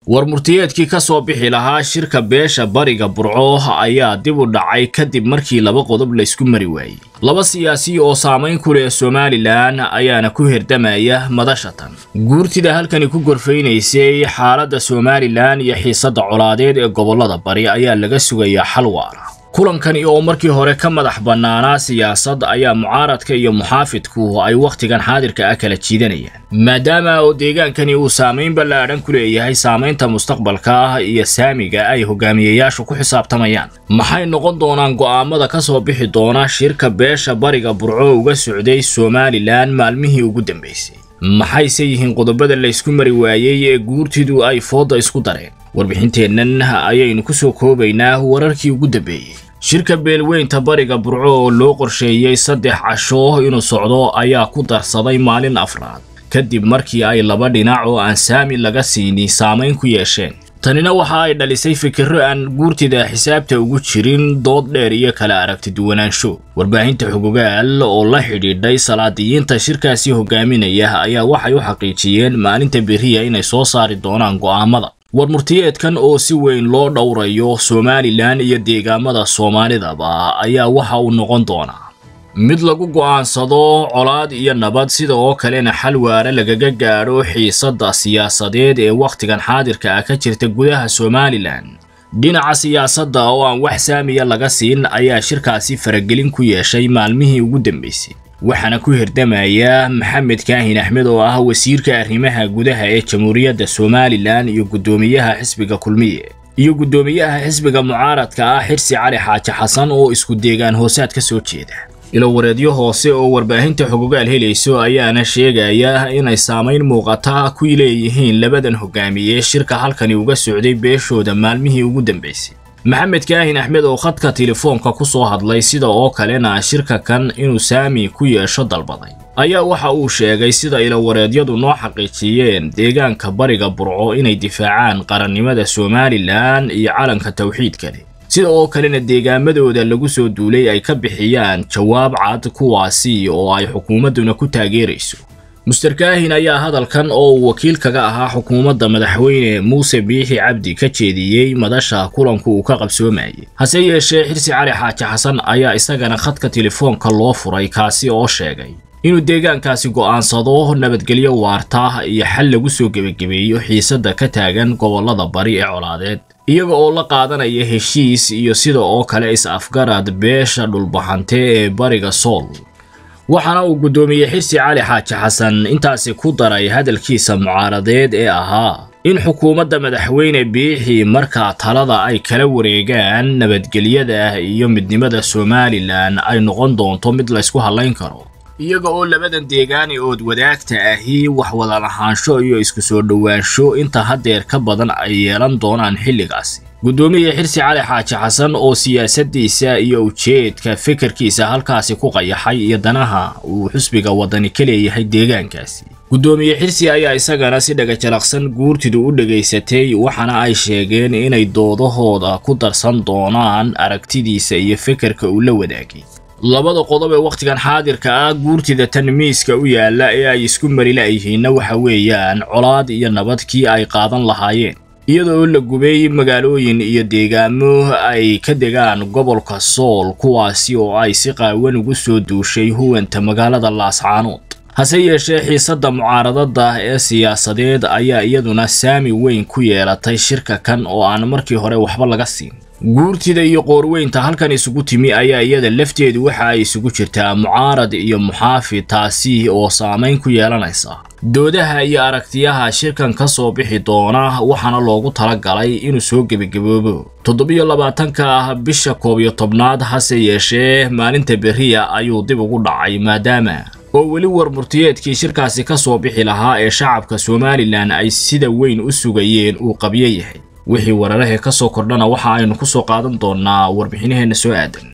war murtiyeedkii ka soo bixi lahaa shirka beesha bariga burco ayaa dib u dhacay kadib markii laba qodob laysku mari waayey laba siyaasi oo saamayn ku leh somalilan ayaana ku herdamaya madashatan guurtida halkani ku gorfaynaysay xaaladda somalilan iyo xiisadda colaadeed ee gobollada bari ayaa laga sugayaa xal waara kulankani oo markii hore ka madax bannaanaa siyaasad ayaa mucaaradka iyo muxaafidku ay wakhtigan xaadirka ah kala jiidanayaan maadaama oo deegaankani uu saamayn ballaadhan ku leeyahay saamaynta mustaqbalka ah iyo saamiga ay hogaamiyayaashu ku xisaabtamayaan maxay noqon doonaan go'aamada ka soo bixi doona shirka beesha bariga burco uga socday somalilan maalmihii ugu dambaysay maxayse yihiin qodobada laysku mari waayey ee guurtidu ay foodda isku dareen warbixinteennan ayaynu ku soo koobaynaa wararkii ugu dambeeyey shirka beelweynta bariga burco oo loo qorsheeyey saddex casho inuu socdo ayaa ku darsaday maalin afraad kadib markii ay laba dhinac oo aan saami laga siini saamayn ku yeesheen tanina waxa ay dhalisay fikirro aan guurtida xisaabta ugu jirin dood dheer iyo kala aragti duwanaansho warbaahinta xugugaal oo la xidhiidhay salaadiyiinta shirkaasi hogaaminaya ayaa waxay u xaqiijiyeen maalinta beriya inay soo saari doonaan go'aamada war murtiyeedkan oo si weyn loo dhowrayo somalilan iyo deegaamada soomaalidaba ayaa waxa uu noqon doonaa mid lagu go'aansado colaad iyo nabad sida oo kalena xal waare lagaga gaadho xiisadda siyaasadeed ee wakhtigan xaadirka ah ka jirta gudaha somalilan dhinaca siyaasadda oo aan wax saamiya laga siin ayaa shirkaasi faragelin ku yeeshay maalmihii ugu dambaysay waxaana ku hirdamaya maxamed kaahin axmed oo ah wasiirka arrimaha gudaha ee jamhuuriyadda somalilan iyo guddoomiyaha xisbiga kulmiye iyo guddoomiyaha xisbiga mucaaradka ah xirsi cali xaaji xasan oo isku deegaan hoosaad ka soo jeeda ilowareedyo hoose oo warbaahinta xugugaal helayso ayaana sheegaya inay saamayn muuqata ku leeyihiin labadan hogaamiye shirka halkani uga socday beeshooda maalmihii ugu dambaysay maxamed kaahin axmed oo khadka telefoonka ku soo hadlay sida oo kalena shirka kan inuu saami ku yeesho dalbaday ayaa waxa uu sheegay sida ilowareedyadu noo xaqiijiyeen deegaanka bariga burco inay difaacaan qarannimada somalilan iyo calanka tawxiid kale sida oo kalena deegaamadooda lagu soo duulay ay ka bixiyaan jawaab cad kuwaasi oo ay xukuumadduna ku taageerayso muster kaahin ayaa hadalkan oo uu wakiil kaga ahaa xukuumadda madaxweyne muuse biixi cabdi ka jeediyey madasha kulanku uu ka qabsoomayay hase yeeshee xirsi cali xaaji xasan ayaa isagana khadka telefoonka loo furay kaasi oo sheegay inuu deegaankaasi go'aansado nabadgelyo waarta iyo xal lagu soo gebagabeeyo xiisadda ka taagan gobollada bari ee colaadeed iyaga oo la qaadanaya heshiis iyo sida oo kale is-afgarad beesha dhulbaxante ee bariga sool waxaana uu guddoomiye xirsi cali xaaji xasan intaasi ku daray hadalkiisa mucaaradeed ee ahaa in xukuumadda madaxweyne biixi markaa talada ay kala wareegaan nabadgelyada iyo midnimada somalilan ay noqon doonto mid laysku hallayn karo iyaga oo labadan deegaani ood wadaagta ahi wax wada lahaansho iyo isku soo dhowaansho inta haddeer ka badan ay yeelan doonaan xilligaasi guddoomiye xirsi cali xaaji xasan oo siyaasaddiisa iyo ujeedka fikirkiisa halkaasi ku qayaxay iyo danaha uu xusbiga waddani ka leeyahay deegaankaasi guddoomiye xirsi ayaa isagana si dhagajalaqsan guurtidu u dhegaysatay waxaana ay sheegeen inay doodahooda ku darsan doonaan aragtidiisa iyo fikirka uu la wadaagay labada qodob ee wakhtigan xaadirka ah guurtida tan miiska u yaalla ee ay isku mari la'yihiinna waxa weeyaan colaad iyo nabad kii ay qaadan lahaayeen iyadoo la gubay magaalooyin iyo deegaamo ay ka degaan gobolka sool kuwaasi oo ay si qaawan ugu soo duushay huwanta magaalada laascaanood hase yeeshee xiisadda mucaaradada ee siyaasadeed ayaa iyaduna saami weyn ku yeelatay shirka kan oo aan markii hore waxba laga siin guurtida iyo qoorweynta halkan isugu timi ayaa iyada lafteedu waxa ay isugu jirtaa mucaarad iyo muxaafid taasi oo saamayn ku yeelanaysa doodaha iyo aragtiyaha shirkan ka soo bixi doona waxaana loogu talagalay inuu soo gebagaboobo toddobiyo labaatanka ah bisha koob iyo tobnaad hase yeeshee maalinta beriya ayuu dib ugu dhacay maadaama oo weli war murtiyeedkii shirkaasi ka soo bixi lahaa ee shacabka somalilan ay sida weyn u sugayeen uu qabyo yahay wixii wararahee ka soo kordhana waxa aynu ku soo qaadan doonnaa warbixinaheenna soo aadan